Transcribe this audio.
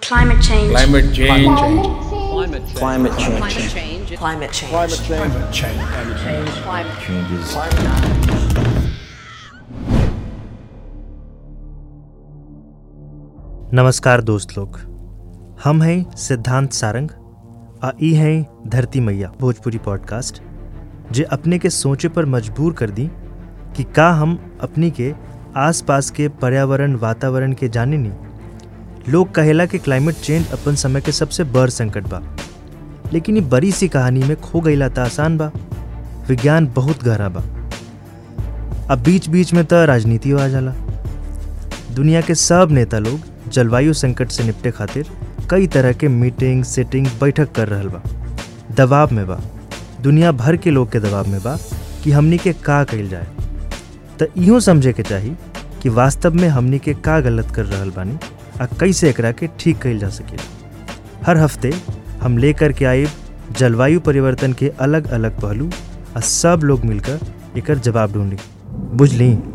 Climate change. Climate change. Climate change. Climate change. Climate change. Climate change. Climate change. Climate changes. नमस्कार दोस्त लोग हम हैं सिद्धांत सारंग आ ई हैं धरती मैया भोजपुरी पॉडकास्ट जे अपने के सोचे पर मजबूर कर दी कि का हम अपनी के आसपास के पर्यावरण वातावरण के जाने नहीं लोग कहेला कि क्लाइमेट चेंज अपन समय के सबसे बड़ संकट बा लेकिन ये बड़ी सी कहानी में खो गईला त आसान बा विज्ञान बहुत गहरा बा अब बीच बीच में तो राजनीति आ जाला दुनिया के सब नेता लोग जलवायु संकट से निपटे खातिर कई तरह के मीटिंग सेटिंग बैठक कर रहल बा दबाव में बा दुनिया भर के लोग के दबाव में बा कि हमनी के का कइल जाए तो इहो समझे के चाही कि वास्तव में हमनी के का गलत कर रहल बानी आ कैसे एकरा के ठीक कइल जा सके हर हफ्ते हम लेकर के आए जलवायु परिवर्तन के अलग अलग पहलू आ सब लोग मिलकर एकर जवाब ढूंढी बुझली